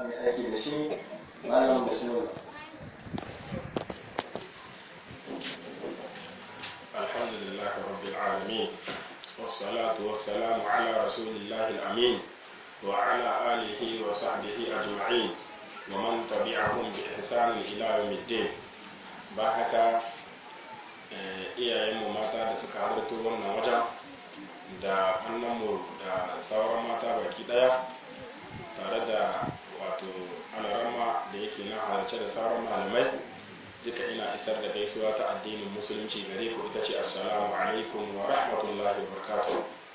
mai aiki da shi malam bismillah الحمد لله رب العالمين والصلاة والسلام على رسول الله الأمين وعلى آله وصحبه أجمعين ومن تبعهم بإحسان إلى يوم الدين باهك iyayenmu mata da suka halarta wannan wajen da annanmu da sauran mata baki daya tare da wato alarama da yake na halarce da sauran malamai duka ina isar da gaisuwa ta addinin musulunci gare ku ita ce assalamu alaikum wa rahmatullahi wa barakatuh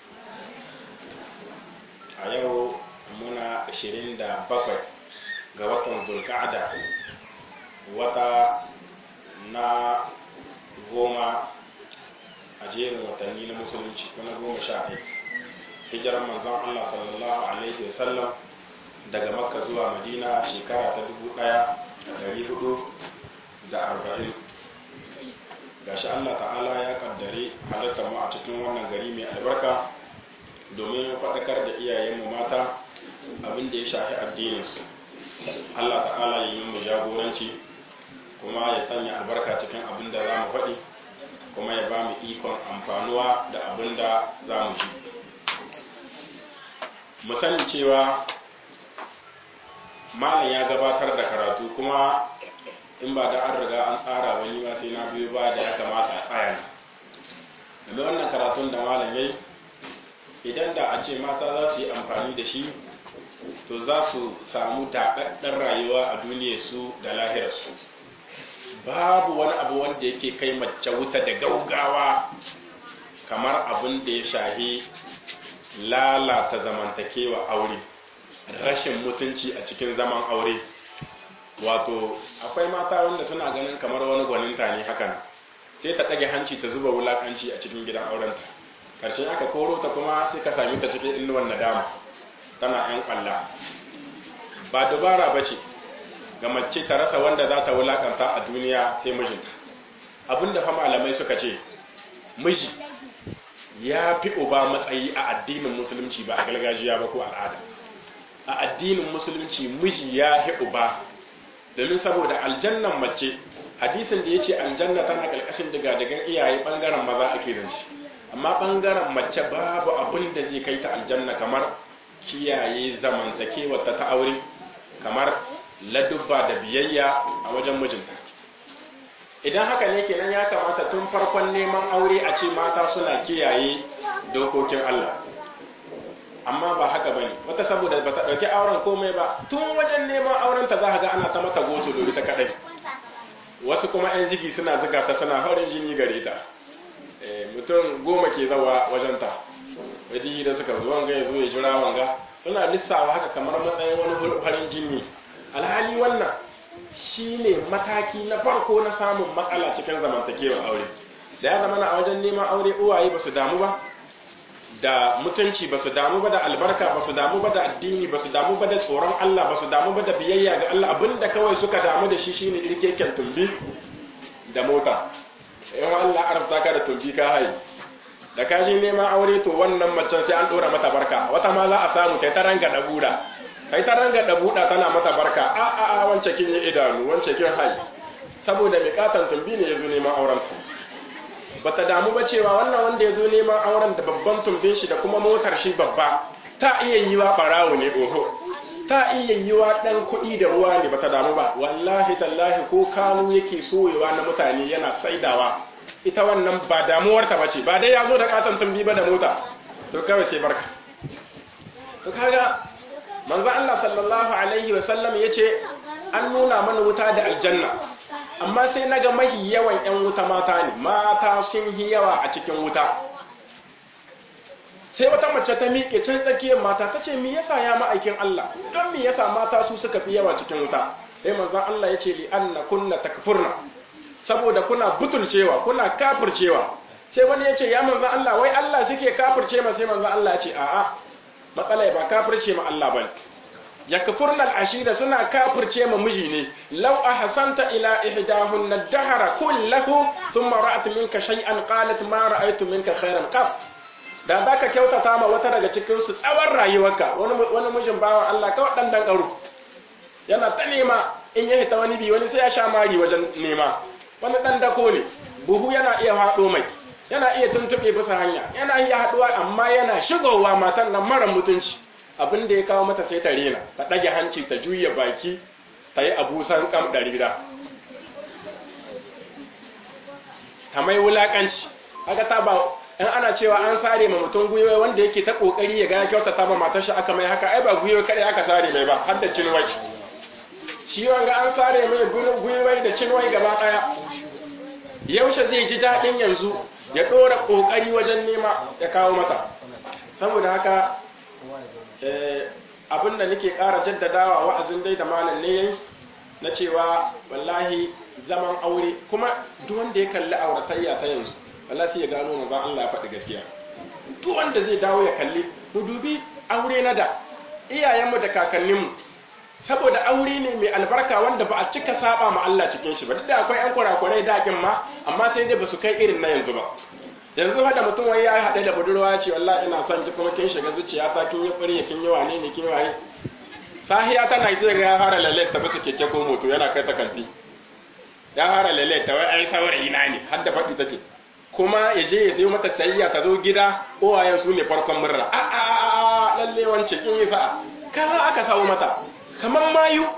a yau muna 27 ga watan zulka'ada wata na goma a jerin watanni na musulunci ko na goma sha ɗaya hijiran manzon Allah sallallahu alaihi wasallam daga makka zuwa madina shekara ta dubu ɗaya da ɗari hudu da arba'in gashi Allah ta'ala ya kaddare halartar mu a cikin wannan gari mai albarka domin faɗakar da iyayenmu mata abin da ya shafi addininsu Allah ta'ala ya yi mu jagoranci kuma ya sanya albarka cikin abin da za mu faɗi kuma ya ba mu ikon amfanuwa da abin da za mu ji mu sani cewa malam ya gabatar da karatu kuma in ba da an riga an tsara wani ba sai na biyu ba da ya kamata a tsaya ne wannan karatun da malam yayi idan da a ce mata za su yi amfani da shi to za su samu daɗaɗɗen rayuwa a duniyarsu da lahirarsu babu wani abu wanda yake kai mace wuta da gaugawa kamar abin da ya shahi lalata zamantakewa aure rashin mutunci a cikin zaman aure wato akwai mata wanda suna ganin kamar wani gwaninta ne hakan sai ta ɗage hanci ta zuba wulakanci a cikin gidan aurenta karshe aka koro ta kuma sai ka sami ta cikin inuwan nadama tana yan kwalla ba dubara ba ce ga mace ta rasa wanda za ta wulakanta a duniya sai mijinta abinda fa malamai suka ce miji ya fi uba matsayi a addinin musulunci ba a gargajiya ba ko al'ada a addinin musulunci miji ya fi uba domin saboda aljannan mace hadisin da ya ce aljanna tana ƙarƙashin digadigan iyaye ɓangaren maza ake zance amma ɓangaren mace babu abin da zai kai ta aljanna kamar kiyaye zamantakewa ta ta aure kamar ladubba da biyayya a wajen mijinta idan haka ne kenan ya kamata tun farkon neman aure a ce mata suna kiyaye dokokin Allah amma ba haka bane wata saboda bata dauki auren komai ba tun wajen neman auren ta za ga ana ta mata goso dole ta kadai wasu kuma yan zigi suna zuga ta suna haurin jini gare ta mutum goma ke zawa wajen ta wadi da suka zo wanga ya zo ya jira wanga suna lissawa haka kamar matsayin wani farin jini alhali wannan shine mataki na farko na samun matsala cikin zamantakewar aure da ya zama na a wajen neman aure uwaye ba su damu ba da mutunci ba su damu ba da albarka ba su damu ba da addini ba su damu ba da tsoron Allah ba su damu ba da biyayya ga Allah abinda kawai suka damu da shi shine irkeken tumbi da mota in Allah arzuta ka da tumbi ka hayi da ka je neman aure to wannan macen sai an dora mata barka wata ma za a samu kai ta ranga da buda kai ta ranga da buda tana mata barka a a a wance kin yi idanu wance kin hayi saboda miƙatan tumbi ne yazo neman auren ta bata damu ba cewa wannan wanda ya zo neman auren da babban tumbin shi da kuma motar shi babba ta iya yi wa barawo ne oho ta iya yi wa ɗan kuɗi da ruwa ne bata damu ba wallahi tallahi ko kanu yake soyewa na mutane yana saidawa ita wannan ba damuwarta bace ba dai ya zo da katon tumbi ba da mota to kawai sai barka to kaga manzo Allah sallallahu alaihi wa sallam yace an nuna mana wuta da aljanna amma sai na ga mahi yawan 'yan wuta mata ne mata sun yi yawa a cikin wuta sai wata mace ta miƙe can tsakiyar mata ta ce mi yasa ya ma'aikin Allah don mi yasa mata su suka fi yawa cikin wuta sai manzan Allah ya ce li anna kunna takfurna saboda kuna butulcewa kuna kafircewa sai wani ya ce ya manzan Allah wai Allah suke kafirce ma sai manzan Allah ya ce a'a matsala ba kafirce ma Allah bane yakfurna al-ashira suna kafirce ma miji ne law ahsanta ila ihdahunna ad-dahra kullahu thumma ra'at minka shay'an qalat ma ra'aytu minka khairan qat da zaka kyautata ma wata daga cikin su tsawon rayuwarka wani wani mijin bawan Allah kawai dan dan karo yana ta nema in ya hita wani bi wani sai ya sha mari wajen nema wani dan dako ne buhu yana iya haɗo mai yana iya tuntuɓe bisa hanya yana iya haɗuwa amma yana shigowa matan nan mara mutunci abin da ya kawo mata sai ta rena ta ɗage hanci ta juya baki ta yi abusan kam ɗarira ta mai wulaƙanci haka ta ba in ana cewa an sare ma mutum gwiwa wanda yake ta ƙoƙari ya ga kyautata ma matar shi aka mai haka ai ba gwiwa kaɗai aka sare mai ba har da cinwai shi wanga an sare mai gwiwai da cinwai gaba ɗaya yaushe zai ji daɗin yanzu ya ɗora ƙoƙari wajen nema ya kawo mata saboda haka abin da nake ƙara jaddadawa wa'azin dai da malam ne yayi na cewa wallahi zaman aure kuma duk wanda ya kalli auratayya ta yanzu wallahi sai ya gano manzon Allah ya faɗi gaskiya duk wanda zai dawo ya kalli mu dubi aure na da iyayenmu da kakanninmu saboda aure ne mai albarka wanda ba a cika saba ma Allah cikin shi ba duk da akwai ƴan kurakurai dakin ma amma sai dai ba su kai irin na yanzu ba yanzu hada mutum wai ya haɗe da budurwa ya ce wallahi ina son ki kuma kin shiga zuciyata kin yi fure kin yi wane ne kin yi waye sahiya tana sai ga ya fara lalle ta bisa keke ko moto yana kai ta kanti ya fara lalle ta wai ai saurayi na ne har da faɗi take kuma ya je ya sayo mata sayayya ta zo gida uwayen su ne farkon murna a a a lalle wance kin yi sa'a kaza aka sawo mata kamar mayu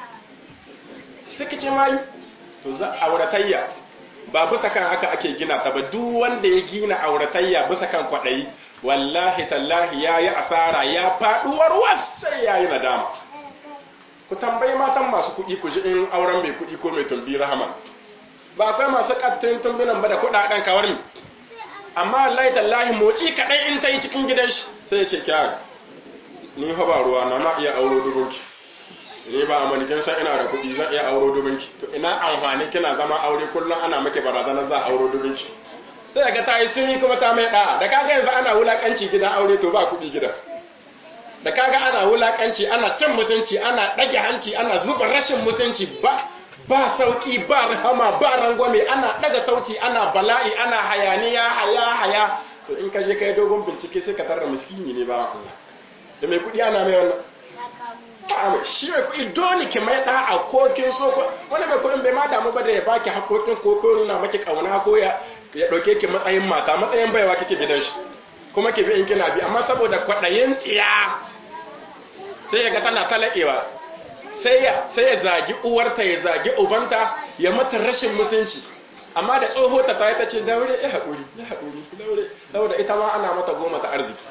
sai ka ce mayu to za auratayya ba bisa kan haka ake gina ta ba duk wanda ya gina auratayya bisa kan kwaɗayi wallahi tallahi ya yi asara ya faɗuwar was sai ya yi nadama ku tambayi matan masu kuɗi ku ji in auren mai kuɗi ko mai tumbi rahama ba akwai masu ƙattin tumbinan ba da kuɗaɗen kawar mi amma wallahi tallahi motsi kaɗai in ta yi cikin gidan shi sai ya ce kyara ni fa ba ruwa na na iya auro dubunki ni ba a manikin san ina da kuɗi zan iya auro dubinki to ina amfani kina zama aure kullum ana maki barazanar za a auro dubinki sai ga ta yi suni kuma ta mai ɗa'a da kaga yanzu ana wulakanci gidan aure to ba kuɗi gidan da kaga ana wulakanci ana cin mutunci ana ɗage hanci ana zuba rashin mutunci ba ba sauki ba rahama ba rangwame ana ɗaga sauti ana bala'i ana hayaniya haya haya to in ka je kai dogon bincike sai ka tarra miskini ne ba Allah da mai kuɗi ana mai wannan ba shi mai kuɗi dole ki mai ɗa a kokin so wani mai kuɗin bai ma damu ba da ya baki hakokin ko ko nuna maki kauna ko ya ya ɗauke ki matsayin mata matsayin baiwa kike gidan shi kuma ki bi in kina bi amma saboda kwaɗayin tsiya sai ya ga tana talaƙewa sai ya sai ya zagi uwarta ya zagi ubanta ya mata rashin mutunci amma da tsoho ta ta ce daure ya haƙuri ya haƙuri daure saboda ita ma ana mata goma ta arziki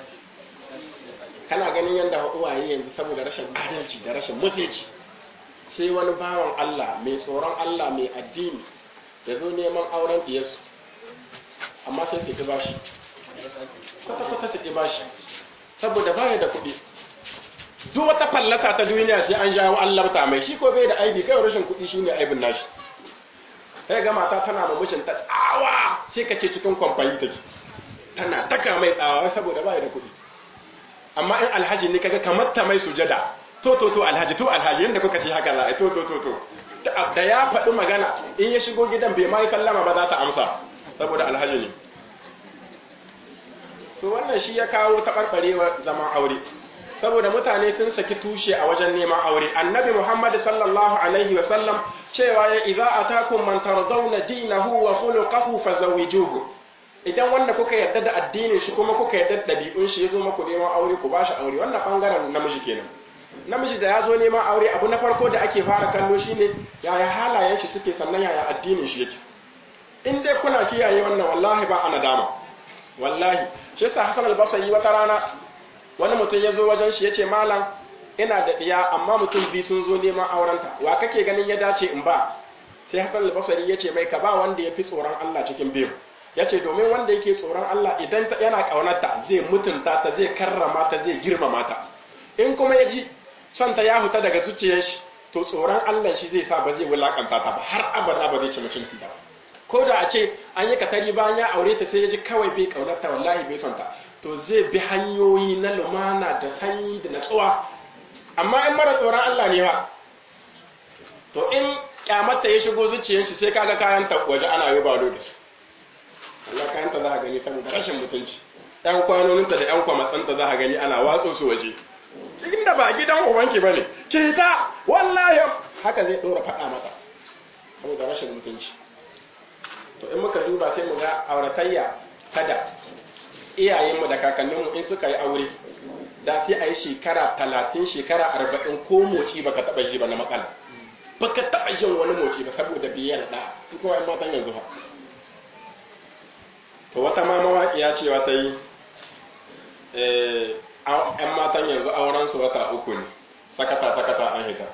kana ganin yadda uwaye yanzu saboda rashin adalci da rashin mutunci sai wani bawan Allah mai tsoron Allah mai addini ya zo neman auren diyarsu amma sai su ƙi bashi kwata-kwata su ƙi bashi saboda baya da kuɗi duk wata fallasa ta duniya sai an jawo an labta mai shi ko bai da aibi kai rashin kuɗi shine aibin nashi sai ga mata tana ma mijinta tsawa sai ka ce cikin kwamfani take tana taka mai tsawa saboda baya da kuɗi amma in alhaji ne kaga kamar ta mai sujada to to to alhaji to alhaji yanda kuka ce haka za a to to to to da ya faɗi magana in ya shigo gidan bai mai sallama ba za ta amsa saboda alhaji ne to wannan shi ya kawo taɓarɓarewa zaman aure saboda mutane sun saki tushe a wajen neman aure annabi muhammad sallallahu alaihi wa sallam cewa ya idza atakum man tardawna dinahu wa khuluquhu fazawijuhu idan wanda kuka yarda da addinin shi kuma kuka yarda da ɗabi'un shi ya zo maku neman aure ku bashi aure wannan bangaren namiji kenan namiji da ya zo neman aure abu na farko da ake fara kallo shine yaya halayen shi suke sannan yaya addinin shi yake in dai kuna kiyaye wannan wallahi ba ana dama wallahi shi yasa Hassan al-Basri wata rana wani mutum ya zo wajen shi yace malam ina da diya amma mutum bi sun zo neman aurenta wa kake ganin ya dace in ba sai Hassan al-Basri yace mai ka ba wanda yafi tsoron Allah cikin biyu ya ce domin wanda yake tsoron Allah idan yana ƙaunarta zai mutunta ta zai karrama ta zai girmama ta in kuma ya ji son ta ya huta daga zuciyar shi to tsoron Allah shi zai sa ba zai wulakanta ta ba har abada ba zai ci mutunci ta ko da a ce an yi katari bayan ya aure ta sai ya ji kawai bai ƙaunarta wallahi bai son ta to zai bi hanyoyi na lumana da sanyi da natsuwa amma in mara tsoron Allah ne ba to in kyamata ya shigo zuciyar shi sai kaga kayan ta waje ana yi balo da su Allah kayanta za a gani saboda rashin mutunci ɗan kwanoninta da ‘yan kwamatsanta za a gani ana watso su waje inda ba gidan ubanki ba ne ke ta wallahi haka zai ɗora faɗa mata saboda rashin mutunci to in muka duba sai mu ga auratayya tada iyayenmu da kakanninmu in suka yi aure da sai a yi shekara talatin shekara arba'in ko moci baka taɓa shi ba na matsala baka taɓa jin wani moci ba saboda biyar da su kuma yan matan yanzu ha to wata ma mawaƙiya cewa ta yi yan matan yanzu auren su wata uku ne sakata sakata an hita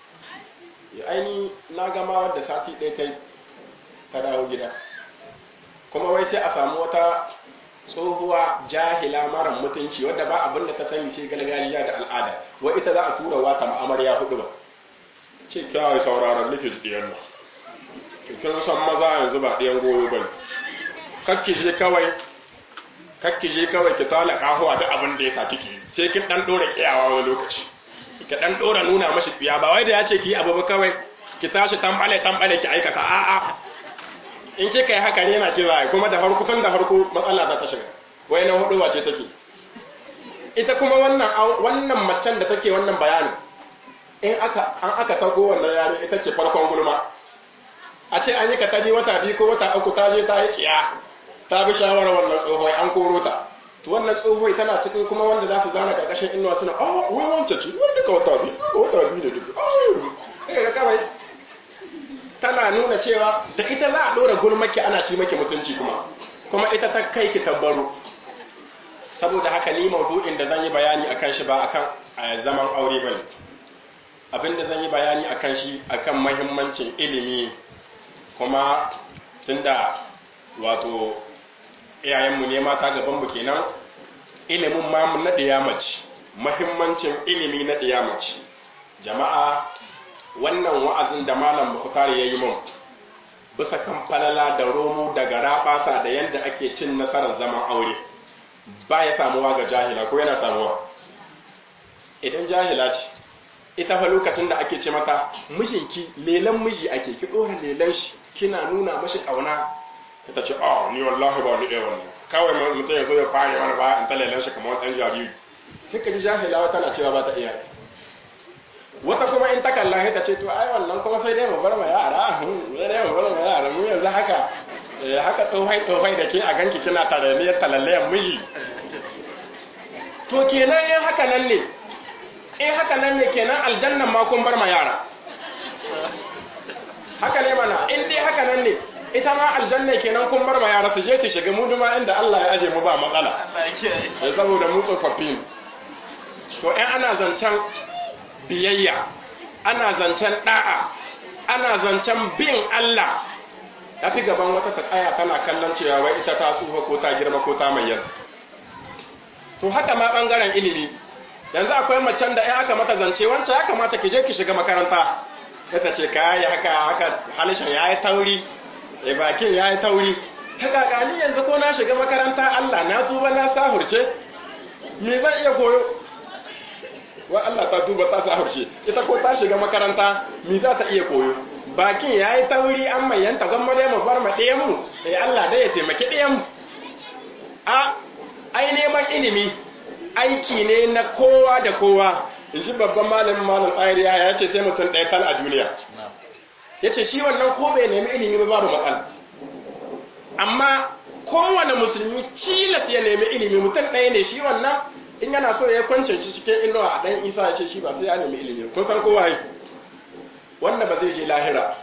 aini na gama wadda sati ɗaya ta yi ta dawo gida kuma wai sai a samu wata tsohuwa jahila mara mutunci wadda ba abin da ta sani sai gargajiya da al'ada wai ita za a tura wata ma'amarya hudu ba ce kyawai sauraron likit ɗiyan nan kin san maza yanzu ba ɗiyan goyo ba kakki je kawai kakki je kawai ki tala kahuwa da abin da ya sa kike sai kin dan dora kiyawa wani lokaci ki dan dora nuna mashi biya ba wai da ya ce ki abu ba kawai ki tashi tambale tambale ki aikata a'a in kika yi haka ne na kira kuma da farko tun da farko matsala za ta shiga wai na hudu wace take ita kuma wannan wannan macen da take wannan bayanin in aka an aka sauko wannan yare ita ce farkon gulma a ce an yi ka taji wata biyu ko wata uku ta je ta yi tsiya ta bi shawarar wannan tsohon an koro ta to wannan tsohon tana cikin kuma wanda za su zana karkashin inuwa suna ah wai wancan ce wanda ka wata biyu ka wata biyu da duka ah ga kawai tana nuna cewa da ita za a ɗora gulmaki ana ci maki mutunci kuma kuma ita ta kai ki tabbaro saboda haka ni maudu'in da zan yi bayani akan shi ba akan zaman aure bane abinda zan yi bayani akan shi akan mahimmancin ilimi kuma tunda wato iyayenmu ne mata gabanmu kenan ilimin ma mu na mace mahimmancin ilimi na mace jama'a wannan wa'azin da malam Bukhari ya yi mun bisa kan falala da romo da garabasa da yadda ake cin nasarar zaman aure ba ya samuwa ga jahila ko yana samuwa idan jahila ce ita fa lokacin da ake ce mata mijinki lelan miji ake ki dora lelan shi kina nuna mashi kauna ita ce oh ni wallahi ba ni wannan kawai mutum ya zo ya fare mana ba in ta lelan shi kamar wani jariri sai ka ji jahila tana cewa ba ta iya wata kuma in ta kalla ta ce to ai wannan kuma sai dai mu bar ma yara sai dai mu bar ma yara mu yanzu haka haka tsofai tsofai da ke a ganki kina taraliyar talallayan miji to kenan in haka nan ne in haka nan ne kenan aljannan ma kun bar ma yara haka ne mana in dai haka nan ne ita ma aljanna kenan kun bar ma yara su je su shiga mu duma inda Allah ya aje mu ba matsala ya saboda mu tsofaffi to in ana zancen biyayya ana zancen da'a ana zancen bin Allah ya fi gaban wata ta tsaya tana kallon cewa wai ita ta tsufa ko ta girma ko ta mayyana to haka ma bangaren ilimi yanzu akwai macen da ya aka mata zance wancan ya kamata ki je ki shiga makaranta ya ta ce ka yi haka haka halishan ya yi tauri ya bakin ya yi tauri ta kakani yanzu ko na shiga makaranta Allah na tuba na sahurce me zan iya koyo wa Allah ta tuba ta sahurce ita ko ta shiga makaranta me za ta iya koyo bakin ya yi tauri an mayanta gwamma dai mu bar ma ɗayan mu ya Allah dai ya taimaki ɗayan mu a ai neman ilimi aiki ne na kowa da kowa in ji babban malamin malam tsariya ya ce sai mutum ɗaya tal a duniya ya ce shi wannan ko bai nemi ilimi ba babu matsala amma kowane musulmi cilas ya nemi ilimi mutum ɗaya ne shi wannan in yana so ya kwance shi cikin inuwa a ɗan isa ya ce shi ba sai ya nemi ilimi kun san kowa yi wanda ba zai je lahira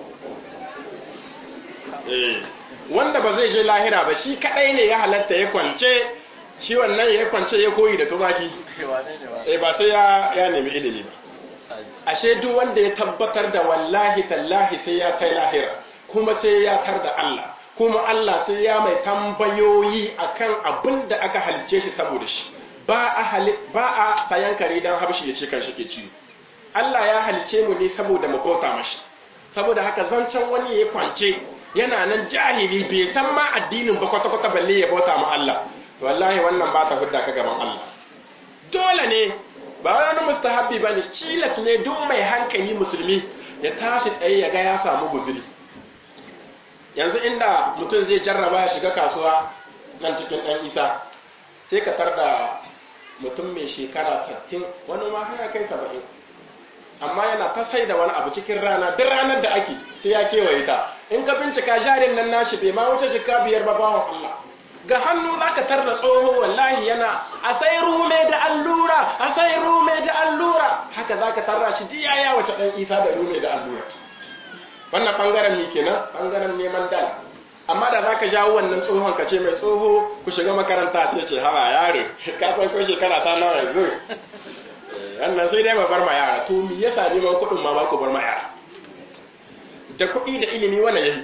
wanda ba zai je lahira ba shi kaɗai ne ya halatta ya kwance shi wannan ya kwance ya koyi da tumaki eh ba sai ya nemi ilimi ba ashe duk wanda ya tabbatar da wallahi tallahi sai ya kai lahira kuma sai ya tar da Allah kuma Allah sai ya mai tambayoyi akan abin da aka halice shi saboda shi ba a ba a sayan kare dan habshi ya ce kan shi ke ciwo Allah ya halice mu ne saboda mu bauta mashi saboda haka zancen wani ya kwance yana nan jahili bai san ma addinin ba kwata-kwata balle ya bauta ma Allah to wallahi wannan ba ta hudda ka gaban Allah dole ne ba wani mustahabbi bane cilas ne duk mai hankali musulmi ya tashi tsaye ya ga ya samu guzuri yanzu inda mutum zai jarraba ya shiga kasuwa nan cikin ɗan isa sai ka tar da mutum mai shekara 60 wani ma haya kai 70 amma yana ta sai da wani abu cikin rana duk ranar da ake sai ya kewaye ta in ka bincika jarin nan nashi bai ma wuce jika biyar ba bawan Allah ga hannu za ka tarda tsoho wallahi yana a sai rume da allura a sai rume da allura haka za ka tarra shi diya ya wace ɗan isa da rume da allura wannan ɓangaren ne kenan ɓangaren neman dala amma da za ka jawo wannan tsohon ka ce mai tsoho ku shiga makaranta sai ce hawa yaro ka san ko shekara ta nawa yanzu wannan sai dai ba bar ma yara to me yasa neman kuɗin ma ba ku bar ma yara da kuɗi da ilimi wani yahi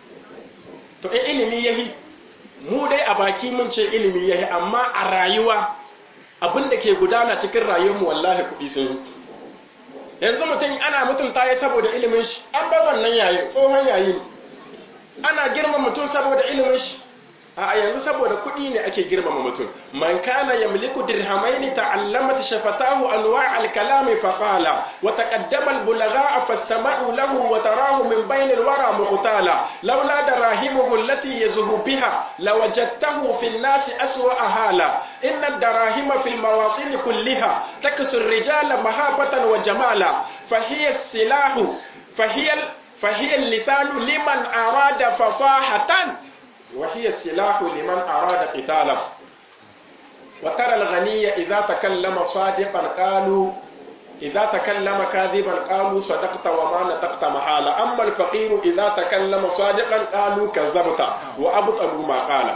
to in ilimi yahi mu dai a baki mun ce ilimi yahi amma a rayuwa abin da ke gudana cikin rayuwarmu wallahi kuɗi sun yi yanzu mutum ana mutunta ya saboda ilimin shi an bar wannan yayin tsohon yayi ne ana girma mutum saboda ilimin shi a yanzu saboda kuɗi ne ake girmama mutum man kana yamliku dirhamain ta'allamat shafatahu anwa' al-kalam fa qala wa taqaddama al-bulagha fastama'u lahu wa tarahu min bayn al-wara muqtala laula darahimuhu allati yazhu biha lawajadtahu fi an-nas aswa hala inna ad-darahima fi al-mawatin kulliha taksu ar-rijala mahabatan wa jamala fa hiya as-silahu fa hiya فهي اللسان لمن أراد فصاحة وهي السلاح لمن أراد قتالا وترى الغني إذا تكلم صادقا قالوا إذا تكلم كاذبا قالوا صدقت وما نطقت محالا أما الفقير إذا تكلم صادقا قالوا كذبت وأبطلوا ما قال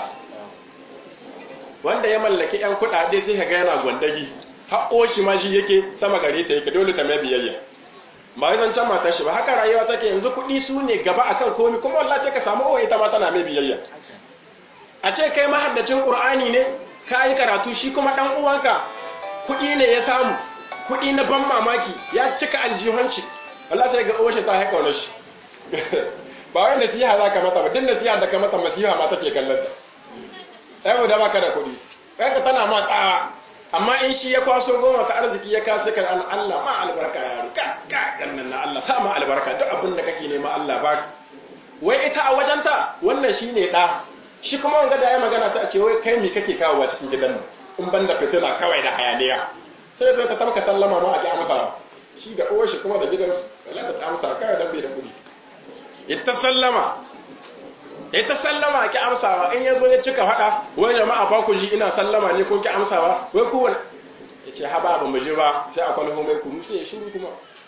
wanda ya mallaki 'yan kuɗaɗe sai ka ga yana gwandagi haƙo shi ma shi yake sama gare ta yake dole ta mai biyayya ba wai zancen matar shi ba haka rayuwa take yanzu kuɗi su ne gaba akan komi kuma wallahi sai ka samu uwa ita ma tana mai biyayya a ce kai mahaddacin qur'ani ne ka yi karatu shi kuma dan uwanka kuɗi ne ya samu kuɗi na ban mamaki ya cika aljihunci wallahi sai ga uwar shi ta haika wani shi ba wai nasiha za ka mata ba duk nasiha da ka mata masiha ma take kallon ta ɗaya mu da baka da kuɗi kai ka tana ma tsawa amma in shi ya kwaso goma ta arziki ya kasa kan an Allah ma albarka ya ruka ka gannan na Allah sa ma albarka duk abin da kake nema Allah ba wai ita a wajenta wannan shine da shi kuma wanga da ya magana sai a ce wai kai me kake kawowa cikin gidan nan in ban da fitina kawai da hayaniya sai sai ta tamka sallama ma a ki amsa shi da uwar shi kuma da gidansu Allah ta amsa kawai dan bai da kudi ita sallama ita sallama ki amsawa in yazo ya cika fada wai jama'a ba ku ji ina sallama ne ko ki amsawa wai ku wani yace haba ba mu ji ba sai a kwalho mai kunu sai ya shiru kuma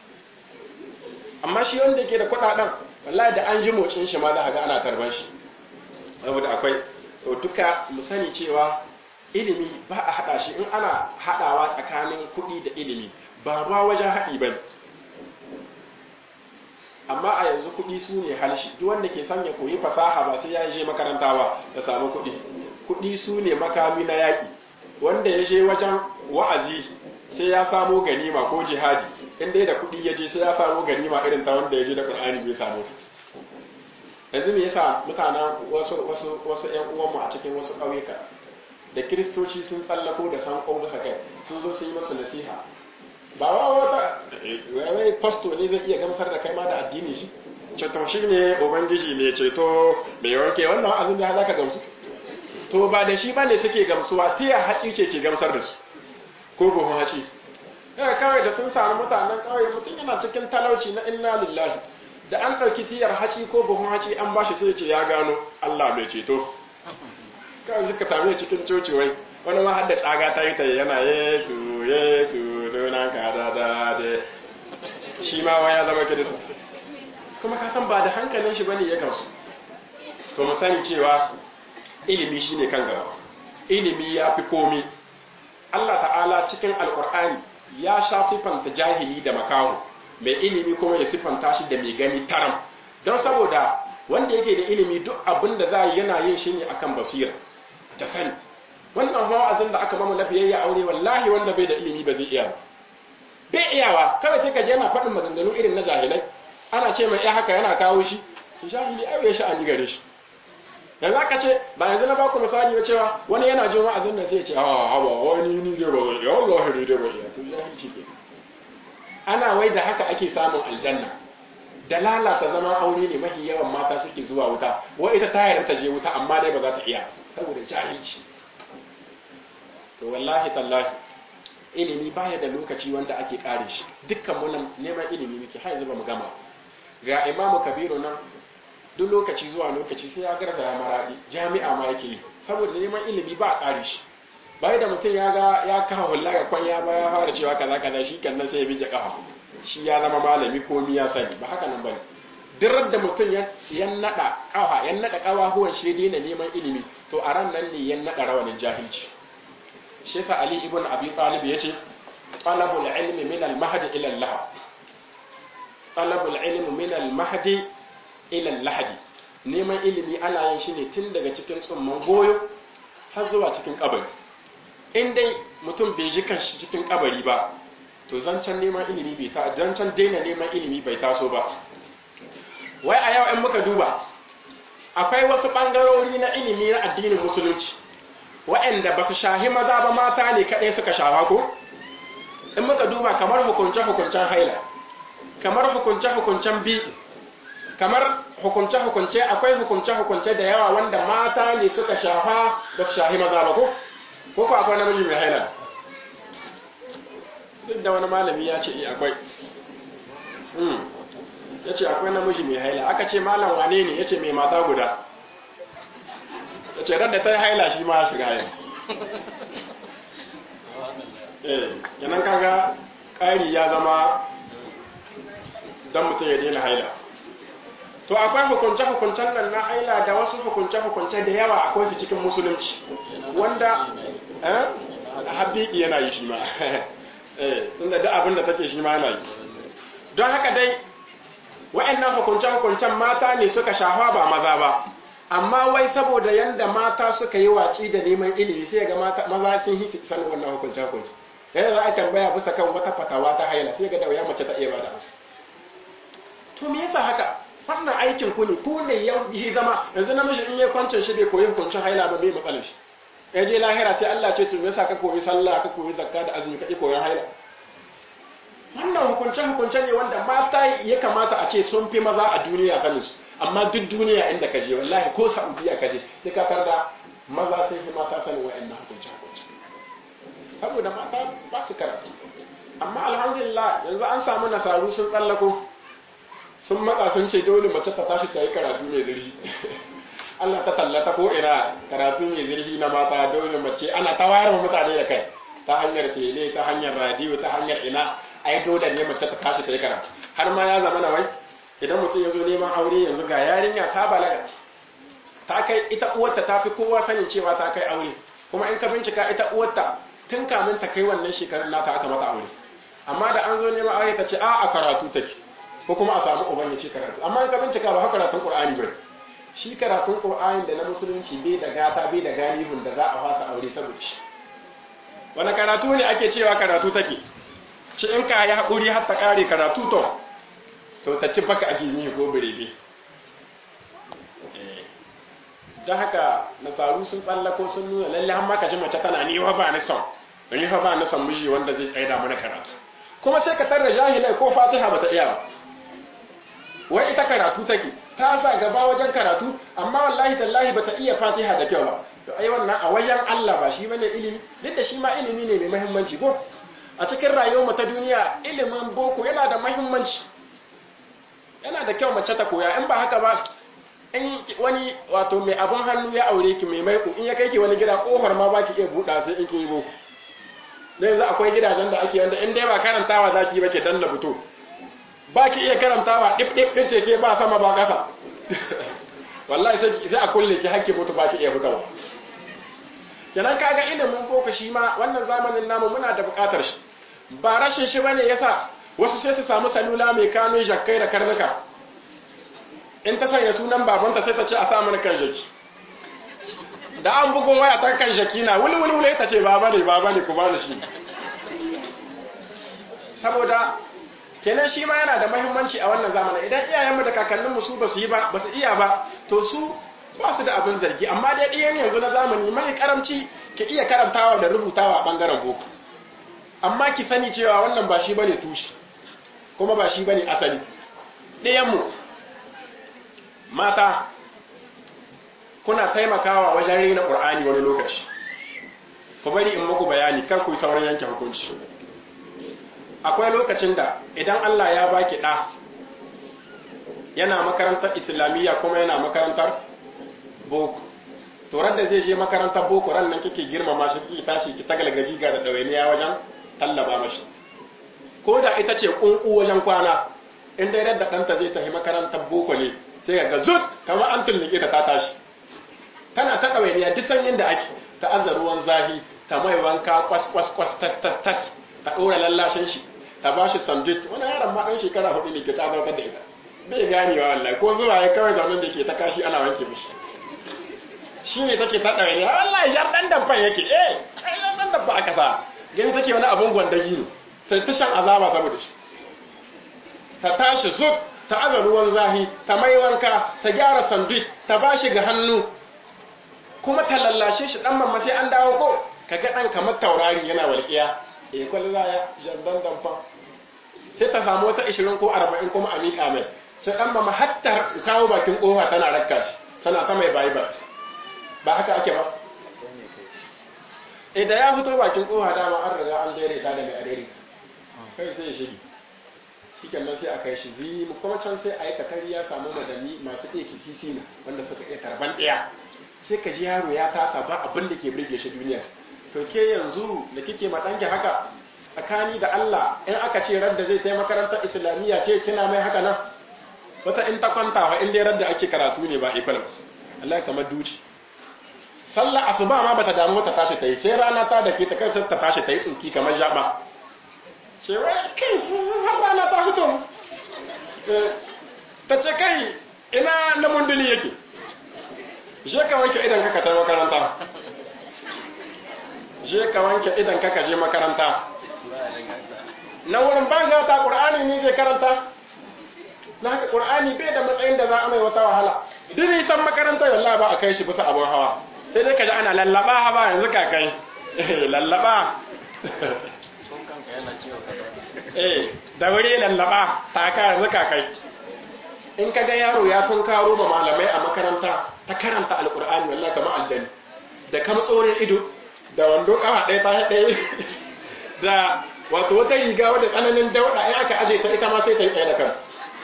amma shi wanda yake da kudaden wallahi da an ji motsin shi ma za ka ga ana tarban shi saboda akwai to duka mu sani cewa ilimi ba a hada shi in ana hadawa tsakanin kuɗi da ilimi ba ba wajen haɗi bane amma a yanzu kuɗi su ne halshi duk wanda ke son ya koyi fasaha ba sai ya je makaranta ba ya samu kuɗi kuɗi su ne makami na yaƙi wanda ya je wajen wa'azi sai ya samo ganima ko jihadi in dai da kuɗi ya je sai ya samo ganima irin ta wanda ya je da Qur'ani bai samu yanzu me yasa mutanen wasu wasu wasu ƴan uwanmu a cikin wasu ƙauyuka da kiristoci sun tsallako da san bisa kai sun zo sun yi musu nasiha ba wa wata wai fasto ne zai iya gamsar da kai ma da addini shi ceto shi ne ubangiji mai ceto mai wanke wannan wa'azin da za ka gamsu to ba da shi ba ne suke gamsuwa tiya haci ce ke gamsar da su ko buhun haci yana kawai da sun samu mutanen kawai mutum yana cikin talauci na inna lillahi da an ɗauki tiyar haci ko buhun haci an ba shi sai ce ya gano allah mai ceto kawai suka same cikin coci wai wani ma har da tsaga ta yi ta yana yesu yesu sunan ka da da da shi ma waya zama kirista kuma ka san ba da hankalin shi bane ya gamsu to mu sani cewa ilimi shine kan gaba ilimi ya fi komi Allah ta'ala cikin alkur'ani ya sha siffanta jahili da makaho mai ilimi kuma ya siffanta shi da mai gani taram don saboda wanda yake da ilimi duk abin da za yana yin shi ne akan basira ta sani wannan wa'azin da aka mamu lafiyayya aure wallahi wanda bai da ilimi ba zai iya ba bai iyawa kawai sai ka je yana faɗin maganganu irin na jahilai ana ce mai ya haka yana kawo shi shi jahili ai ya sha'ani gare shi yanzu aka ce ba yanzu na baku misali ba cewa wani yana jin wa'azin nan sai ya ce a hawa wani ni dai ba zan iya wallahi ni dai ba iya to jahilci ke ana wai da haka ake samun aljanna da lalata zama aure ne mafi yawan mata suke zuwa wuta wai ita ta yarda ta je wuta amma dai ba za ta iya saboda jahilci to wallahi tallahi ilimi baya da lokaci wanda ake kare shi dukkan mu neman ilimi muke har yanzu ba mu gama ga imamu kabiru nan duk lokaci zuwa lokaci sai ya garza ya maradi jami'a ma yake yi saboda neman ilimi ba a kare shi bai da mutum ya ga ya kawo hulla ga kwanya ba ya fara cewa kaza kaza shi kan nan sai ya bije kafa shi ya zama malami ko mi ya sani ba haka nan bane duk da mutum ya nada kawa ya nada kawahuwan shi daina neman ilimi to a ran nan ne ya nada rawanin jahilci shi yasa ali ibn abi talib yace talabul ilmi min al mahdi ila al lahad talabul ilmi min al mahdi ila al lahad neman ilimi ana yin shi ne tun daga cikin tsumman goyo har zuwa cikin kabari in dai mutum bai ji kanshi cikin kabari ba to zancen neman ilimi bai ta zancen daina neman ilimi bai taso ba wai a yau in muka duba akwai wasu ɓangarori na ilimi na addinin musulunci waɗanda ba su shahi maza ba mata ne kaɗai suka shafa ko in muka duba kamar hukunce-hukuncen haila kamar hukunce-hukuncen bi kamar hukunce-hukunce akwai hukunce-hukunce da yawa wanda mata ne suka shafa ba su shahi maza ba ko ko ko akwai namiji mai haila duk da wani malami ya ce akwai ya ce akwai namiji mai haila aka ce malam wane ne ya ce mai mata guda ya ce da ta yi haila shi ma shiga haila eh yanan kaga ƙari ya zama don mutum ya daina haila to akwai hukunce-hukuncen nan na haila da wasu hukunce-hukunce da yawa akwai su cikin musulunci wanda habiki yana yi shi ma tunda duk abin da take shi ma yana yi don haka dai wa'annan hukunce-hukuncen mata ne suka shafa ba maza ba amma wai saboda yanda mata suka yi waci da neman ilimi sai ga maza sun yi sanin wannan hukunce-hukunce yadda za a tambaya bisa kan wata fatawa ta haila sai ga da wuya mace ta iya bada masa to me yasa haka wannan aikin ku ne ku ne ya yi zama yanzu namiji in ya kwancin shi bai koyi hukuncin haila ba bai matsalar shi ya je lahira sai Allah ce to me yasa ka koyi sallah ka koyi zakka da azumi ka ki koyon haila wannan hukunce-hukunce ne wanda mata ya kamata a ce sun fi maza a duniya sanin su amma duk duniya inda ka je wallahi ko saudiya ka je sai ka tarda maza sun fi mata sanin wa'annan hukunce-hukunce saboda mata ba su karatu amma alhamdulillah yanzu an samu nasaru sun tsallako sun matsa sun ce dole mace ta tashi ta yi karatu mai zurfi Allah ta tallata ko ina karatu mai zurfi na mata dole mace ana ta wayar mutane da kai ta hanyar tele ta hanyar radiyo ta hanyar ina ai dole ne mace ta tashi ta yi karatu har ma ya zama na wai idan mutum ya zo neman aure yanzu ga yarinya ta balaga ta kai ita uwarta ta fi kowa sanin cewa ta kai aure kuma in ka bincika ita uwarta tun kamin ta kai wannan shekarun nata aka mata aure amma da an zo neman aure ta ce a a karatu take ko kuma a samu uban ya ce karatu amma in ka bincika ba haka karatun qur'ani bane shi karatun qur'ani da na musulunci bai da gata bai da galibin da za a fasa aure saboda shi wani karatu ne ake cewa karatu take ci in ka yi haƙuri har ta ƙare karatu to to ta ci baka a gini ko birebe don haka nasaru sun tsallako sun nuna lalle har maka ji mace tana ni ba ni son ni ba ni son miji wanda zai tsaida mana karatu kuma sai ka tarra jahilai ko fatiha bata iya ba wai ita karatu take ta sa gaba wajen karatu amma wallahi tallahi bata iya fatiha da kyau ba to ai wannan a wajen Allah ba shi bane ilimi duk da shi ma ilimi ne mai muhimmanci ko a cikin rayuwar ta duniya ilimin boko yana da muhimmanci yana da kyau mace ta koya in ba haka ba in wani wato mai abun hannu ya aure ki mai maiko in ya kai ki wani gida kofar ma baki iya buɗa sai in kin yi boko da yanzu akwai gidajen da ake wanda in dai ba karantawa zaki ba ke danna fito ba ki iya karantawa ɗip ɗip ɗin ce ke ba sama ba ƙasa wallahi sai a kulle ki hakki mutu ba ki iya fitawa kenan kaga ilimin boko shi ma wannan zamanin namu muna da buƙatar shi ba rashin shi bane yasa wasu sai su samu salula mai kanun jakkai da karnuka in ta sanya sunan babanta sai ta ce a sa mana kan jaki da an bugun waya ta kan jaki na wuli wuli wuli ta ce baba ne baba ne ku ba da shi saboda kenan shi ma yana da mahimmanci a wannan zamanin idan iyayenmu da kakanninmu su ba su yi ba ba su iya ba to su ba su da abin zargi amma dai ɗiyan yanzu na zamani mai karamci ki iya karantawa da rubutawa a ɓangaren boko amma ki sani cewa wannan ba shi bane tushe kuma ba shi bane asali ɗiyanmu mata kuna taimakawa wajen rena ƙur'ani wani lokaci ku bari in muku bayani kar ku yi sauran yanke hukunci akwai lokacin da idan Allah ya baki ɗa yana makarantar islamiyya kuma yana makarantar boko to ran da zai je makarantar boko ran nan kike girmama shi kike tashi ki tagalgaji ga da dawainiya wajen tallaba mashi ko da ita ce kunku wajen kwana in dai da ɗanta zai tafi makarantar boko ne sai ga zut kamar an tullike ta ta tashi tana ta ɗawainiya duk sanyin da ake ta aza ruwan zahi ta mai wanka kwas kwas kwas tas tas tas ta ɗora lallashin shi ta ba shi sandwich wani yaron ma ɗan shekara hudu ne ke ta zautar da ita bai ganewa wallahi ko zuwa ya kawai zaunin da ke ta kashi ana wanke mishi shi ne take ta ɗawainiya wallahi yar ɗan damfan yake eh ai yar ɗan damfan aka sa gani take wani abun gwandagi ne ta ta shan azaba saboda shi ta tashi zut ta aza ruwan zahi ta mai wanka ta gyara sandwich ta ba shi ga hannu kuma ta lallashe shi dan mamma sai an dawo ko kaga dan kamar taurari yana walƙiya eh kwallo za ya jandan damfa sai ta samu wata 20 ko 40 kuma a miƙa mai sai dan mamma hatta kawo bakin kofa tana rakka shi tana ta mai bayi ba ba haka ake ba idan ya fito bakin kofa dama an riga an daidaita da mai adaidaita kai sai ya shige shi kenan sai a kai shi zimu kuma can sai a yi katari ya samu madani masu ɗaya kisisi na wanda suka iya tarban ɗaya sai ka ji yaro ya tasa ba abin da ke birge shi duniya to ke yanzu da kike ma ɗanki haka tsakani da Allah in aka ce radda zai tai makarantar islamiyya ce kina mai haka nan wata in ta kwanta wa in dai radda ake karatu ne ba ikon Allah kamar duci sallah asuba ma bata damu ta tashi ta yi sai rana ta da ke ta kai ta tashi ta yi tsuki kamar jaba ce wai kai har rana ta fito ta ce kai ina na munduli yake je ka wanke idan ka ta makaranta je ka wanke idan ka je makaranta na wurin banga ta qur'ani ne zai karanta na haka qur'ani bai da matsayin da za a mai wata wahala duk nisan makaranta wallahi ba a kai shi bisa abun hawa sai dai ka ji ana lallaba haba yanzu ka kai lallaba eh da wuri lallaba ta ka yanzu ka kai in ka ga yaro ya tun karo ba malamai a makaranta ta karanta alkur'ani wallahi kamar aljani da kama tsorin ido da wando kawa ɗaya ta ɗaya da wato wata riga wadda tsananin dauɗa in aka aje ta ita ma sai ta yi tsaye da kan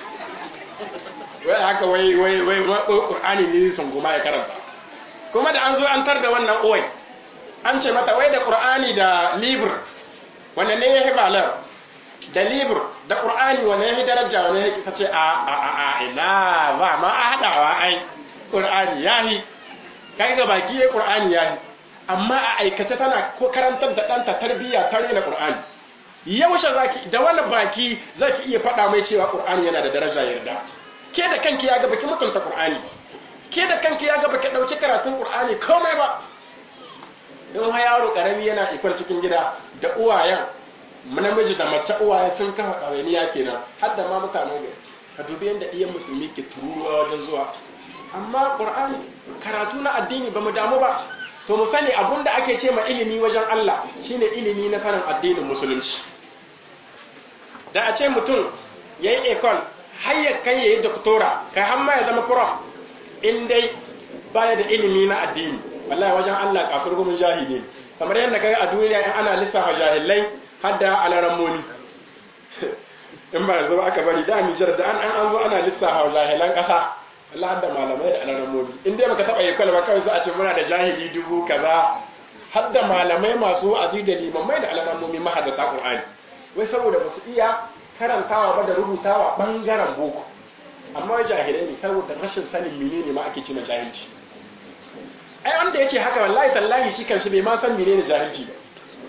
wai haka wai wai wai qur'ani ne sun goma ya karanta kuma da an zo an tar da wannan oi an ce mata wai da qur'ani da libr wanda ne ya hibalar da libr da qur'ani wanda ya daraja wanda ya ta ce a a a a ina ba ma a hadawa ai qur'ani yahi kai ga baki ya qur'ani yahi amma a aikace tana ko karantar da danta tarbiyya tare da qur'ani yaushe zaki da wani baki zaki iya faɗa mai cewa qur'ani yana da daraja yarda ke da kanki ya ga baki mutunta qur'ani ke da kanki ya ga baki dauki karatun qur'ani komai ba don ha yaro karami yana ikwar cikin gida da uwayen namiji da mace uwaye sun kafa ɗawainiya kenan har da ma mutanen gari ka dubi yadda iyan musulmi ke tururuwa wajen zuwa amma ƙur'ani karatu na addini ba mu damu ba to mu sani abun da ake ce ma ilimi wajen Allah shine ilimi na sanin addinin musulunci da a ce mutum ya yi ekol har ya kai ya yi doktora kai har ma ya zama prof in dai baya da ilimi na addini wallahi wajen Allah kasar gumin jahili kamar yadda kai a duniya in ana lissafa jahilai har da alaramoni in ba yanzu ba aka bari da Nijar da an an zo ana lissafa jahilan kasa Allah har da malamai da alaramoni in dai baka taba yakal ba kawai sai a ce muna da jahili dubu kaza har da malamai masu wa'azi da limamai da alaramoni mahaddata Qur'ani wai saboda basu iya karantawa ba da rubutawa bangaren boko amma jahilai ne saboda rashin sanin menene ma ake cina jahilci ai wanda yace haka wallahi tallahi shi kanshi bai ma san menene jahilci ba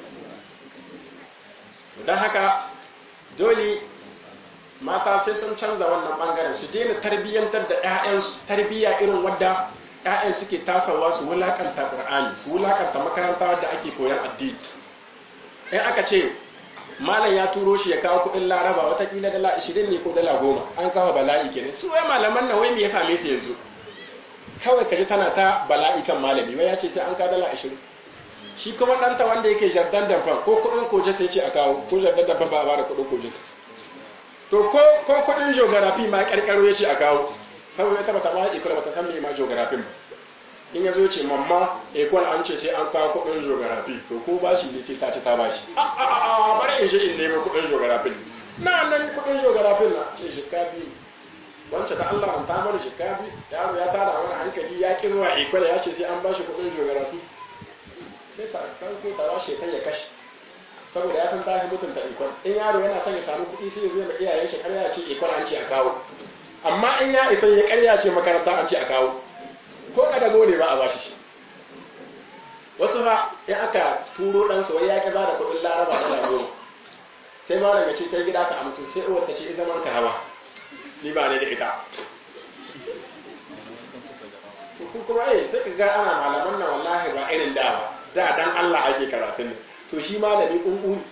dan haka dole mata sai sun canza wannan bangaren su daina tarbiyyantar da ƴaƴansu tarbiyya irin wadda ƴaƴan suke tasawa su wulakanta Qur'ani su wulakanta makaranta wadda ake koyar addini in aka ce malam ya turo shi ya kawo kuɗin laraba watakila dala 20 ne ko dala 10 an kawo bala'i kenan su wai malaman nan wai me ya same su yanzu kawai kaji tana ta bala'i kan malami wai ya ce sai an ka dala 20 shi kuma ɗanta wanda yake jardan damfan ko kuɗin koje sai ce a kawo ko jardan damfan ba a bada kuɗin koje to ko ko kuɗin geography ma ƙarƙaro ya ce a kawo saboda ita bata ma ikula bata san me ma geography ba in ya zo ce mamma ekol an ce sai an kawo kudin geography to ko ba shi ne sai ta ci ta ba shi a a a bari in shi in nemi kudin geography na nan kudin geography na ce shekka biyu wancan da Allah an tamar shekka biyu yaro ya tara wani hankali ya ki zuwa ekol ya ce sai an ba shi kudin geography sai ta ko ta washe ta ya kashe saboda ya san tafi mutunta ekol in yaro yana son ya samu kuɗi sai ya zo da iyayen shi karya ce ekol an ce a kawo amma in ya isa ya karya ce makaranta an ce a kawo ko kada gode ba a bashi shi wasu fa in aka turo dan su wai ya ki bada kuɗin laraba dala goma sai ma daga ce ta gida ka amsu sai uwar ta ce zaman ka hawa ni ba ne da ita to ku kuma eh sai ka ga ana malaman nan wallahi ba irin da ba da dan Allah ake karatun ne to shi malami kunkuni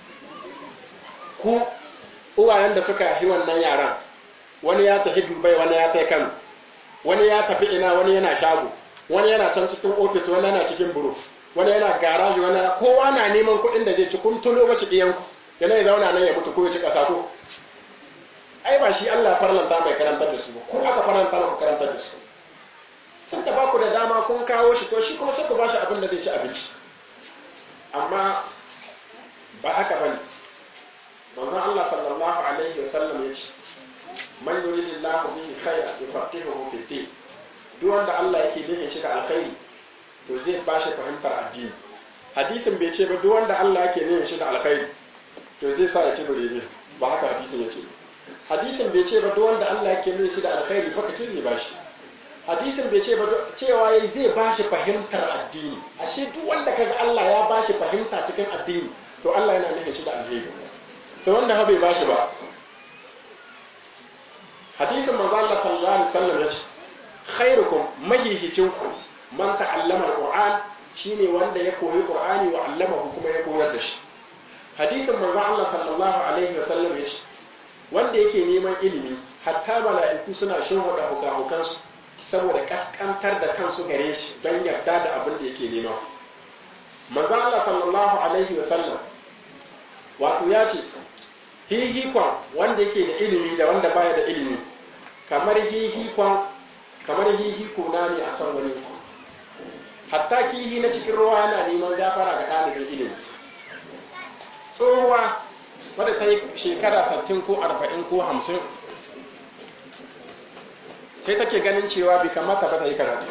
ku uwayen da suka yi wannan yaran wani ya tafi Dubai wani ya tafi Kano wani ya tafi ina wani yana shago wani yana can cikin ofis wani yana cikin buru wani yana garaji wani kowa na neman kuɗin da zai ci kun tulo mashi ɗiyan yana ya zauna nan ya mutu ko ya ci ƙasa ko ai ba shi Allah farlanta mai karantar da su ba ko aka farlanta ku karantar da su sun da baku da dama kun kawo shi to shi kuma sai ku bashi abin da zai ci abinci amma ba haka bane manzon Allah sallallahu alaihi wasallam ya ce man yuridillahu bihi khayra yufaqihuhu fi din duk wanda Allah yake nufin shi da alkhairi to zai ba shi fahimtar addini hadisin bai ce ba duk wanda Allah yake nufin shi da alkhairi to zai sa ya ci birebe ba haka hadisin ya ce hadisin bai ce ba duk wanda Allah yake nufin shi da alkhairi baka ce zai ba shi hadisin bai ce ba cewa yayi zai ba shi fahimtar addini ashe duk wanda kaga Allah ya ba shi fahimta cikin addini to Allah yana nufin shi da alheri to wanda ha bai ba shi ba hadisin manzo Allah sallallahu alaihi wasallam yace khairukum mahihicinku man ta'allama alquran shine wanda ya koyi qur'ani wa allamahu kuma ya koyar da shi hadisin manzo Allah sallallahu alaihi wasallam yace wanda yake neman ilimi hatta mala'iku suna shinwada hukahukansu saboda kaskantar da kansu gare shi don yarda da abin da yake nema manzo Allah sallallahu alaihi wasallam wato ya ce hihikon wanda yake da ilimi da wanda baya da ilimi kamar hihikon kamar hihiko na ne a kan wani hatta kihi na cikin ruwa yana neman gafara ga ɗalibin ilimi tsohuwa wadda ta yi shekara 60 ko 40 ko 50 sai take ganin cewa bai kamata ba ta yi karatu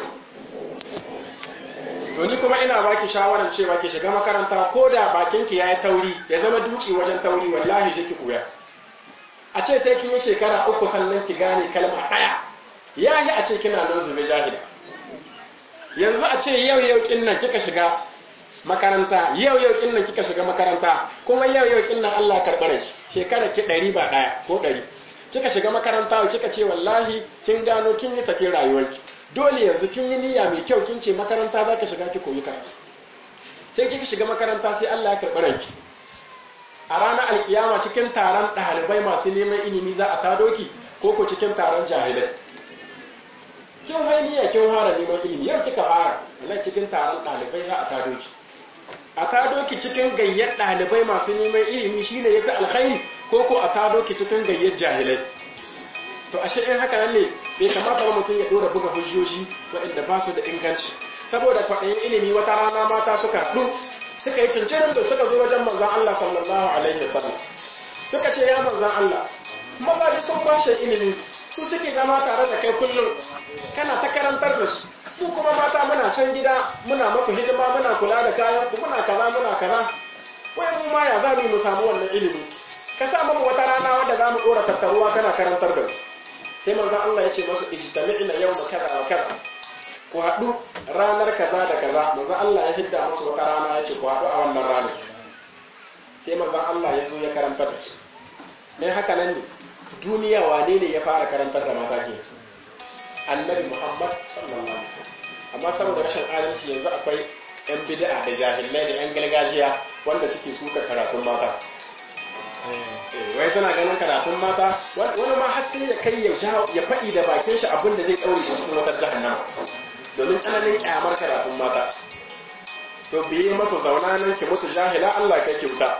ni kuma ina baki shawarar cewa ki shiga makaranta ko da bakinki ya yi tauri ya zama duci wajen tauri wallahi shi ki koya a ce sai kin yi shekara uku sannan ki gane kalma ɗaya ya yi a ce kina nan zube jahila yanzu a ce yau yau kin nan kika shiga makaranta yau yau kin nan kika shiga makaranta kuma yau yau kin nan Allah karɓar shekara ki ɗari ba ɗaya ko ɗari kika shiga makaranta kika ce wallahi kin gano kin yi sakin rayuwarki dole yanzu kin yi niyya mai kyau kin ce makaranta za ka shiga ki koyi karatu sai kika shiga makaranta sai Allah ya karɓi ranki a ranar alkiyama cikin taron ɗalibai masu neman ilimi za a tado ki ko ko cikin taron jahilai kin wai niyya kin fara neman ilimi yau kika fara nan cikin taron ɗalibai za a tado ki a tado ki cikin gayyar ɗalibai masu neman ilimi shine yafi alkhairi ko ko a tado ki cikin gayyar jahilai to ashe in haka nan ne bai kamata mutum ya dora buga hujjoji waɗanda ba su da inganci saboda kwaɗayin ilimi wata rana mata suka haɗu suka yi cincirin da suka zo wajen manzan Allah sallallahu alaihi wa sallam suka ce ya manzan Allah mazaji sun kwashe ilimi su suke zama tare da kai kullum kana ta karantar da su mu kuma mata muna can gida muna maku hidima muna kula da kayan ku muna kaza muna kaza wai mu ma ya za mu samu wannan ilimi ka sa mu wata rana wanda za mu ɗora tattaruwa kana karantar da mu sai manzon Allah ya ce masu ijtami'na yawma kaza wa kaza ku haɗu ranar kaza da kaza manzon Allah ya hidda musu wata rana ya ce ku haɗu a wannan ranar sai manzon Allah ya zo ya karantar da su dan haka nan ne duniya wane ne ya fara karantar da mata ke annabi Muhammad sallallahu alaihi wasallam amma saboda rashin adalci yanzu akwai yan bid'a da jahilai da yan gargajiya wanda suke suka karatun mata wai suna ganin karatun mata wani ma har sai ya kai ya faɗi da bakin shi abin da zai ɗaure shi cikin wata jahannama domin tsananin kyamar karatun mata to biye masa zauna nan ki musu jahila Allah kai ki wuta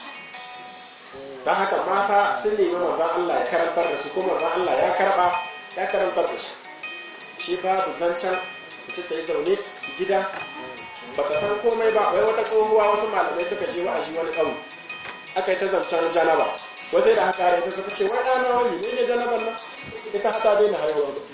dan haka mata sun nemi manzon Allah ya karantar da su kuma manzon Allah ya karba ya karantar da su shi babu zancen ita ta yi zaune gida ba ta san komai ba wai wata tsohuwa wasu malamai suka je wa'azi wani ƙauye aka yi ta zancen janaba wasu da haka rai ta ce wai ɗana wani ne ne janaban nan ita hata daina haihuwa ba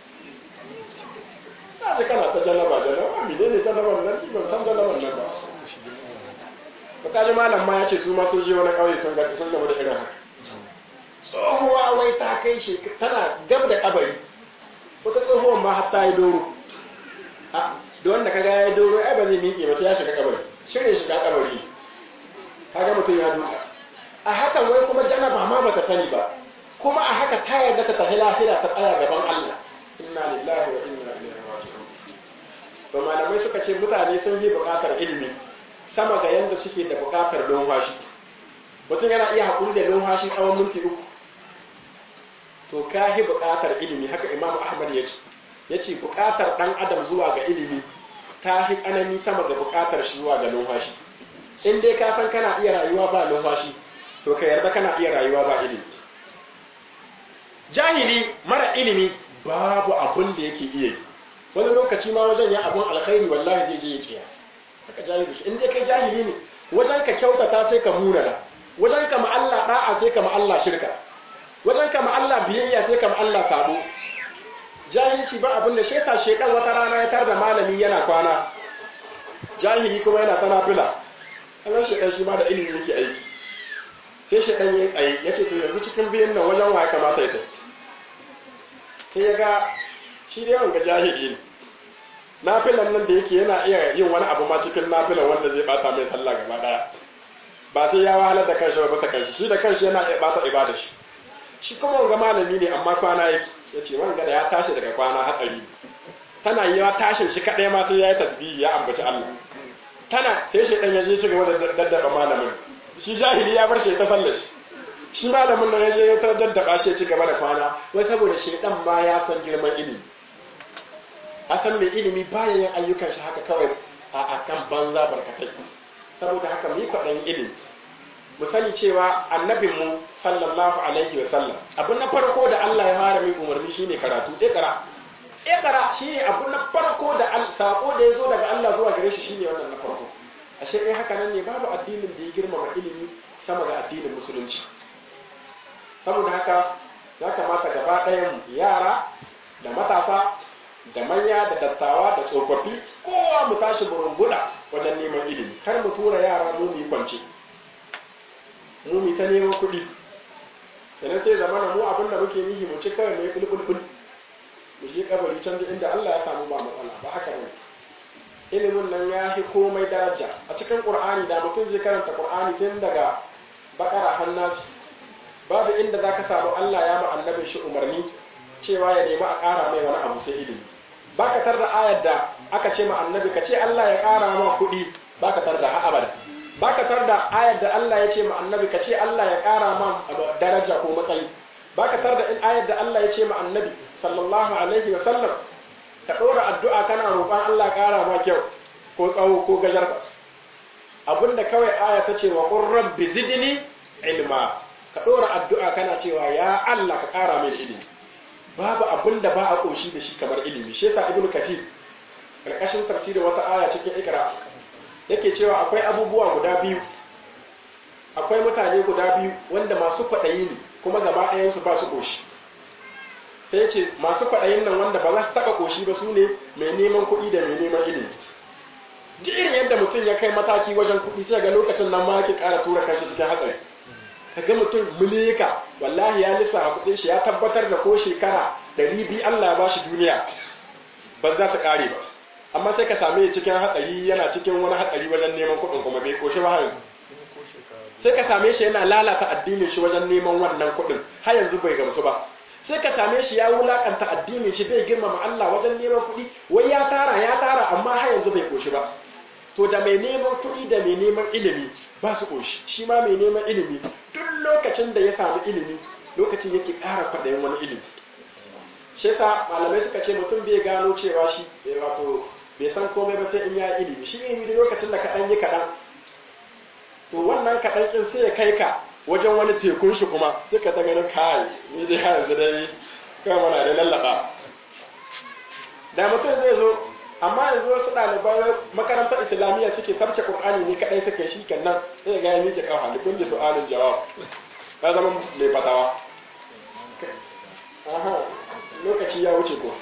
na ji kana ta janaba janaba mi ne ne janaban nan ban san janaban nan ba ba ka ji malam ma ya ce su ma sun je wani ƙauye sun gaba da irin haka tsohuwa wai ta kai shi tana gab da kabari wata tsohuwan ma har ta yi doro da wanda kaga ya yi doro ai ba zai miƙe ba sai ya shiga kabari shirin shiga kabari kaga mutum ya duka a hakan wai kuma janaba ma bata sani ba kuma a haka ta yarda ta tafi lahira ta tsaya gaban Allah inna lillahi wa inna ilaihi raji'un to malamai suka ce mutane sun yi buƙatar ilimi sama ga yanda suke da buƙatar numfashi mutum yana iya haƙuri da numfashi tsawon minti uku to ka yi buƙatar ilimi haka imamu ahmad ya ce ya ce buƙatar ɗan adam zuwa ga ilimi ta yi tsanani sama ga buƙatar shi zuwa ga numfashi in dai ka san kana iya rayuwa ba numfashi to ka yarda kana iya rayuwa ba ilimi jahili mara ilimi babu abin da yake iya yi wani lokaci ma wajen ya abun alkhairi wallahi zai je ya ciya haka jahili in dai kai jahili ne wajen ka kyautata sai ka munana wajen ka ma Allah da'a sai ka ma Allah shirka wajen ka ma Allah biyayya sai ka ma Allah sabo jahilci ba abin da shi yasa shedan wata rana ya tar da malami yana kwana jahili kuma yana ta nafila Allah shedan shi ma da ilimi yake aiki sai shedan ya tsaye ya ce to yanzu cikin biyan nan wajen waye kamata ya tafi sai ya ga shi dai wanga jahili ne nafilan nan da yake yana iya yin wani abu ma cikin nafilan wanda zai bata mai sallah gaba daya ba sai ya wahalar da kanshi ba bisa kanshi shi da kanshi yana iya bata ibada shi shi kuma wanga malami ne amma kwana yake ya ce wanga da ya tashi daga kwana hatsari tana yi wa tashin shi kaɗai ma sai ya yi tasbihi ya ambaci Allah tana sai shi ɗan ya je ci gaba da daddaba malamin shi jahili ya bar shi ta sallar shi shi malamin nan ya je ya daddaba shi ya ci gaba da kwana wai saboda shi ɗan ma ya san girman ilimi a san mai ilimi bayan yin ayyukan shi haka kawai a kan banza barkatai saboda haka mu yi kwaɗayin ilimi mu sani cewa annabinmu sallallahu alaihi wa sallam abin na farko da Allah ya fara min umarni shine karatu ikra ikra shine abin na farko da sako da yazo daga Allah zuwa gare shi shine wannan na farko ashe eh haka nan ne babu addinin da ya girmama ilimi sama ga addinin musulunci saboda haka ya kamata gaba ɗayan yara da matasa da manya da dattawa da tsofaffi kowa mu tashi burunguda wajen neman ilimi kar mu tura yara mu mu kwance mu mu ta neman kuɗi sannan sai zama mu abin da muke nihi mu ci kawai mai bulbulbul mu je kabari can da inda Allah ya samu ba matsala ba haka ne ilimin nan ya fi komai daraja a cikin qur'ani da mutum zai karanta qur'ani tun daga bakara hannasi babu inda zaka samu Allah ya ma annabin shi umarni cewa ya nemi a ƙara mai wani abu sai ilimi baka tar da ayar da aka ce ma annabi ka ce Allah ya ƙara ma kuɗi baka tar da ha abada baka tar da ayar da Allah ya ce ma annabi ka ce Allah ya ƙara ma daraja ko matsayi baka tar da ayar da Allah ya ce ma annabi sallallahu alaihi wa sallam ka ɗora addu'a kana roƙon Allah ƙara ma kyau ko tsawo ko gajarta abinda kawai aya ta ce wa qur rabbi zidni ilma ka ɗora addu'a kana cewa ya Allah ka ƙara min ilimi babu abin da ba a ƙoshi da shi kamar ilimi shi yasa ibnu kathir karkashin tafsirin wata aya cikin ikra yake cewa akwai abubuwa guda biyu akwai mutane guda biyu wanda masu kwaɗayi ne kuma gaba ɗayansu ba su ƙoshi sai ya ce masu kwaɗayin nan wanda ba za su taɓa ƙoshi ba su ne mai neman kuɗi da mai neman ilimi duk irin yadda mutum ya kai mataki wajen kuɗi sai ga lokacin nan ma yake ƙara tura kanshi cikin hatsari ka ga mutum milika wallahi ya lissa kuɗin shi ya tabbatar da ko shekara ɗari biyu Allah ya bashi duniya ba za su ƙare ba amma sai ka same cikin hatsari yana cikin wani hatsari wajen neman kuɗin kuma bai koshi ba yanzu sai ka same shi yana lalata addinin shi wajen neman wannan kuɗin har yanzu bai gamsu ba sai ka same shi ya wulakanta addinin shi bai girmama Allah wajen neman kuɗi wai ya tara ya tara amma har yanzu bai koshi ba to da mai neman kuɗi da mai neman ilimi ba su koshi shi ma mai neman ilimi duk lokacin da ya samu ilimi lokacin yake ƙara kwaɗayin wani ilimi shi yasa malamai suka ce mutum bai gano cewa shi wato bai san komai ba sai in ya ilimi shi ilimi da lokacin da kaɗan yi kaɗan to wannan kaɗan ƙin sai ya kai ka wajen wani tekun shi kuma sai ka ta ganin kai ni dai yanzu dai kawai mana da lallaba da mutum zai zo amma yanzu wasu ɗalibai makarantar islamiyya suke sabce qur'ani ne kadai suke shi kenan sai ga ya miƙe kafa da kulli su'alin jawab ka zama mai fatawa aha lokaci ya wuce ko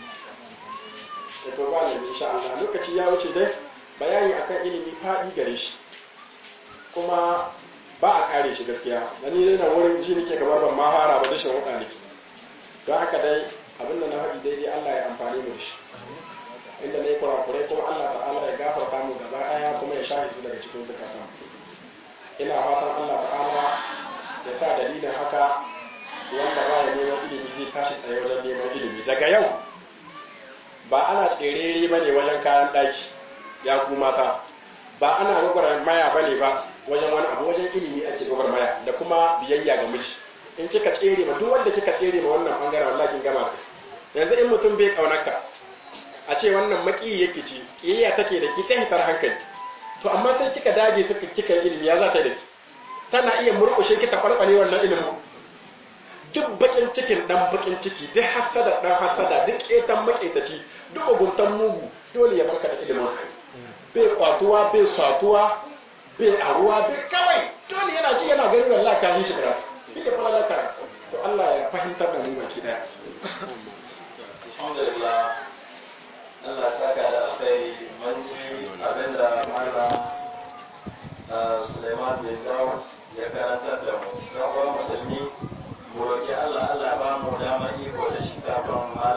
to ba ne insha Allah lokaci ya wuce dai bayani akan ilimi faɗi gare shi kuma ba a kare shi gaskiya da ni dai na wurin ji nake kamar ban ma fara ba dashin wuɗa nake don haka dai abin da na faɗi daidai Allah ya amfani mu da shi inda na yi kurakurai kuma Allah ta'ala ya gafarta mu gaba ɗaya kuma ya shafe su daga cikin zukatan ina fatan Allah ta'ala ya sa dalilin haka wanda ba ya neman ilimi zai tashi tsaye wajen neman ilimi daga yau ba ana tserere ba ne wajen kayan ɗaki ya ku mata ba ana gwagwar maya ba ne ba wajen wani abu wajen ilimi ake gwagwar maya da kuma biyayya ga miji in kika tsere ma duk wanda kika tsere ma wannan bangaren wallahi kin gama yanzu in mutum bai kaunarka a ce wannan maki yake ci kiyayya take da ki ta hitar hankali to amma sai kika dage suka kika ilimi ya za ta yi da ki tana iya murƙushe ki ta kwalkwale wannan ilimin duk bakin cikin dan bakin ciki duk hasada dan hasada duk ƙetan maƙetaci duk muguntan mugu dole ya barka da ilimin bai kwatuwa bai satuwa bai aruwa bai kawai dole yana ci yana ganin wallahi ka yi shi karatu shi ne fara karatu to Allah ya fahimtar da mu baki daya alhamdulillah Allah saka da alkhairi mun ji abinda malam Suleiman bin Dawo ya karantar da mu. Yan uwan musulmi mu roki Allah Allah ba mu damar iko da shi kafin